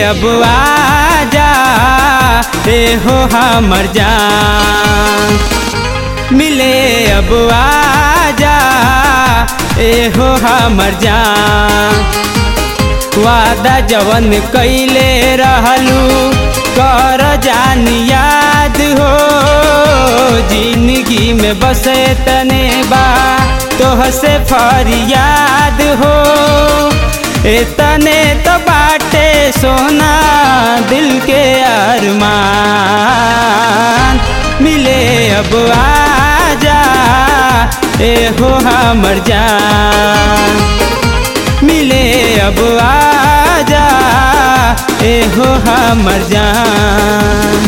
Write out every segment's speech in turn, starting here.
अब आजा ए हो हमर जान मिले अब आजा ए हो हमर जान वादा जवन कैले रहलू कर जान याद हो जिंदगी में बसे तने बा तोह से फरियाद हो इतने तो बाटे सोना दिल के अरमान मिले अब आजा ए हो हमर जान मिले अब आजा ए हो हमर जान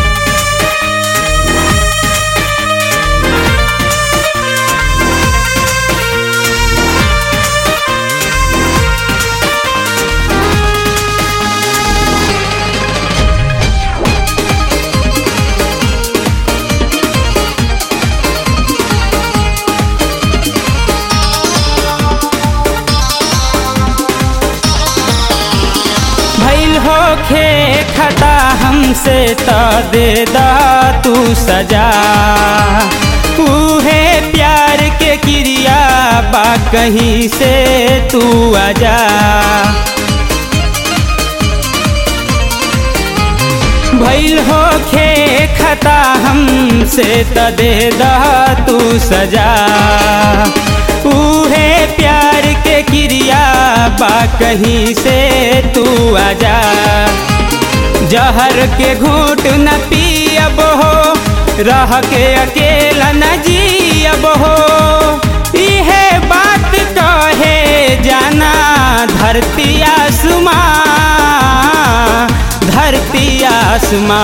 भैल होखे खता हमसे त दे दा तू सजा उहे प्यार के क्रिया बा कहीं से तू आजा भैल होखे खता हमसे त दे दा तू सजा उहे प्यार के क्रिया बा कहीं से तू आजा जहर के घूट न पियब हो रह के अकेला न जियब हो इहे बात कहे जाना धरती आसमां धरती आसमां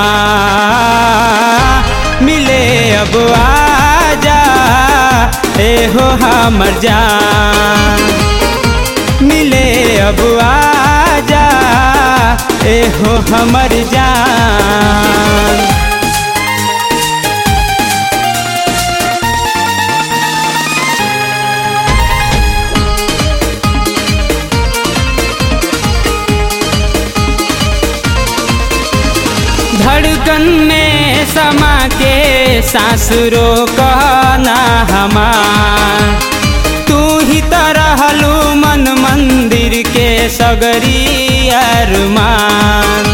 मिले अब आजा ए हो हमर जान मिले अब आजा ए हो हमर जान धड़कन में समा के सांस रोकना हमार तू ही तरहलू मन मंदिर के सगरी अरमान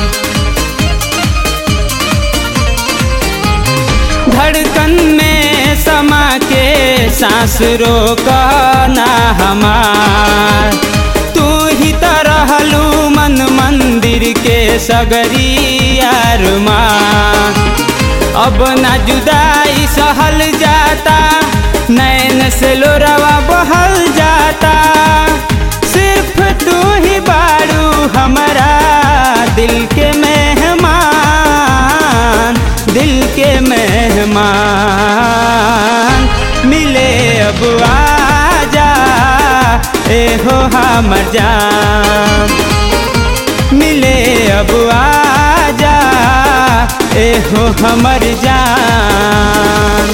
धड़कन में समा के सांस रोकना हमार तू ही तरहलू मन मंदिर के सगरी अरमान अब ना जुदाई सहल जाता नैन से लोरवा बहल जाता सिर्फ तू ही बारू हमारा दिल के मेहमान दिल के मेहमान मिले अब आजा ए हो हमर जान मिले अब आजा ए हो हमर जान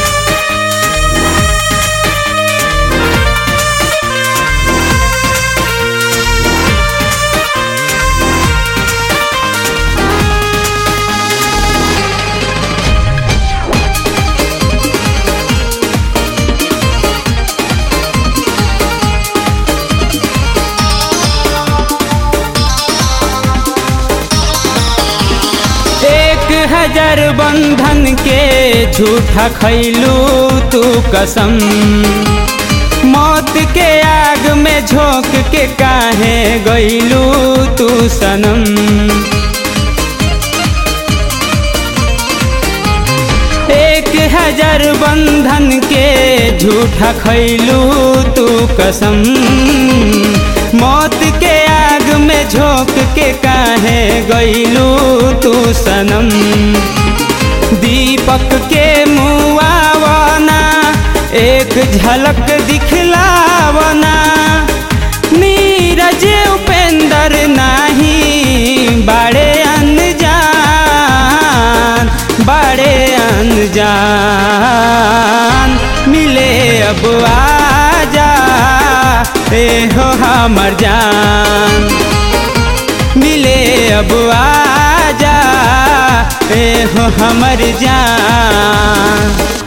एक हजार बंधन के झूठा खैलू तू कसम मौत के आग में झोंक के काहे गईलू तू सनम एक हजार बंधन के झूठा खैलू तू कसम मौत के आग में झोंक के काहे गईलू तू सनम दीपक के मुआवना एक झलक दिखलावना नीरज उपेंद्र नाही बड़े अनजान बड़े अनजान मिले अब आजा ए हो हमर जान मिले अब आजा ए हो हमर जान